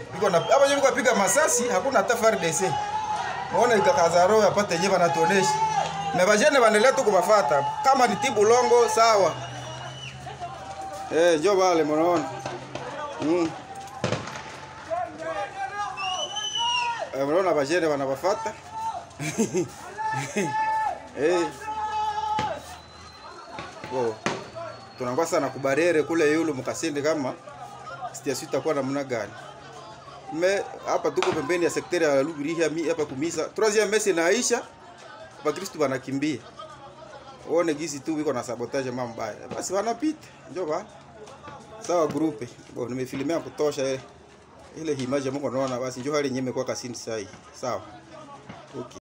Biko na hapa nyewe kupiga masasi hakuna hata FARDC. Muone ikakaza roho apate yenyewe wanatuonesha. Na bajene wanaendelea tu kubafuata. Kama ni tibu longo sawa. Eh, njoo wale mnaona. Mm. Eh, mnaona bajene wanabafuata. Eh. Wow. Tunangwa sana kubarere kule yulu mkasindi kama sijasita itakuwa namna gani. Me hapa tuko pembeni ya sekteri ya Lubiriha mi hapa kumisa. Troisième messe inaisha. Wakristo wanakimbia. One gisi tu wiko na sabotage mambo mbaya. Basi wanapita. Njoo bana. Sawa grupe. Bo nimefilimia kutosha eh. Ile image ya Mungu naona basi njoo hali nyeme kwa kasini sai. Sawa. Okay.